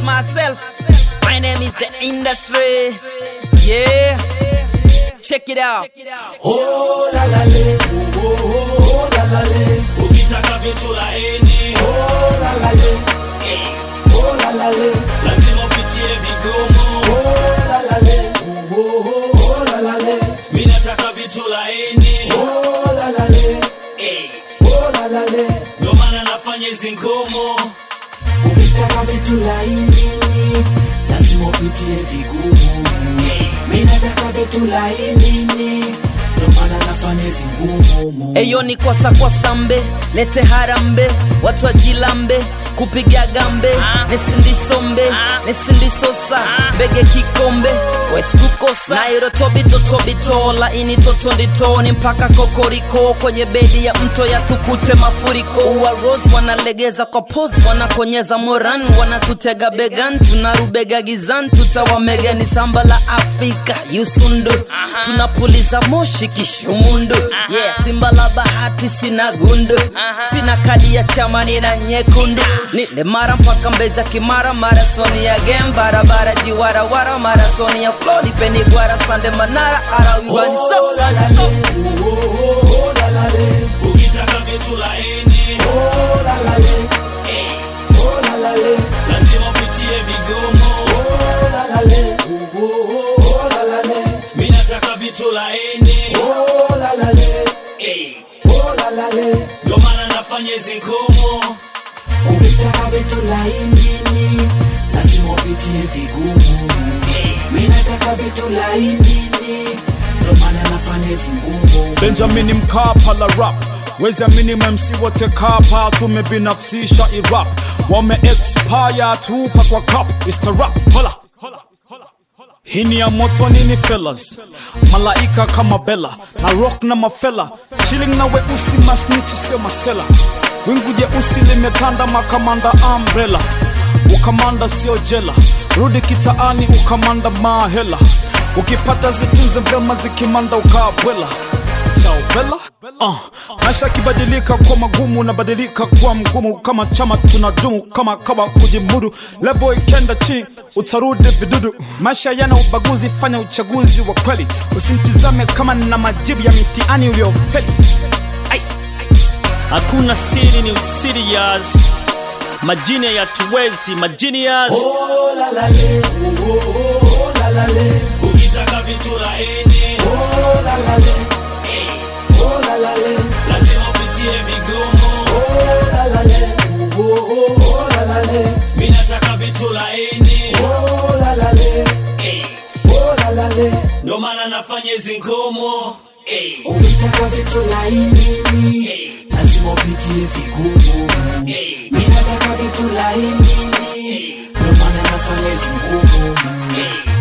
myself. My name is the industry. Yeah. Check it out. Oh la la le, oh oh oh la la le, ukitaka vitu laini oh la la le, eh, oh la la le, lazima upitie vigumu oh la la le, oh oh oh la la le, mi nataka vitu laini oh la la le, eh, oh la la le. ndo maana nafanya hizi ngumu Ukitaka vitu laini lazima upitie vigumu. Mimi nataka vitu laini, ndio maana nafanya hizi ngumu. Eyo ni kwasa kwa sambe, lete harambe, watu wajilambe, kupiga gambe, nesindisombe, nesindisosa, mbege kikombe, wesikukosa nairo tobito tobito, laini totonditoni mpaka kokoriko, kwenye bedi ya mto ya tukute mafuriko, uwa rose wanalegeza kwa pose, wanakonyeza moran, wanatutega began, tunarubega gizan, tutawamega ni samba la Afrika, yusundu, tunapuliza moshi kishumundu, yeah, simba la bahati sina gundu, sina kadi ya chama nina nyekundu, nile mara mpaka mbeza kimara, marasoni ya game, barabara jiwarawara, marasoni ya flow, nipeni gwara, sande manara, ara wibani Oh so la la le, oh oh oh la la le, ukitaka vitu laini oh la la le, eh, oh la la le, lazima upitie vigumu oh la la le, oh oh oh la la le, mi nataka vitu laini oh la la le, eh, oh la la le. ndo maana nafanya hizi ngumu Ukitaka vitu laini lazima upitie vigumu. eh, Mimi nataka vitu laini, ndio maana nafanya hizi ngumu. Benjamin Mkapa la rap wezi amini MC wote kapa tumebinafsisha irap wame expire tupa kwa cup It's the rap hola hii ni ya moto nini fellas malaika kama bela na rock na mafela chilling na weusi masnichi sio masela wingu jeusi limetanda makamanda umbrella ukamanda sio jela rudi kitaani ukamanda mahela ukipata zitunze vyema zikimanda ukabwela chao bela uh, maisha yakibadilika kwa magumu unabadilika kuwa mgumu kama chama tunadumu kama kawa kujimudu lebo ikenda chini utarudi vidudu maisha yana ubaguzi fanya uchaguzi wa kweli usimtizame kama na majibu ya mitiani uliofeli hakuna siri ni usirias majini hayatuwezi majinias Oh la la le, oh oh oh la la le, ukitaka vitu laini oh la la le, eh, oh la la le, lazima upitie vigumu oh la la le, oh oh oh la la le, mi nataka vitu laini oh la la le, eh, oh la la le. ndo maana nafanya hizi ngumu eh, Ukitaka vitu laini eh, lazima upitie vigumu. eh, Mimi nataka vitu laini, ndio maana nafanya hizi ngumu. eh.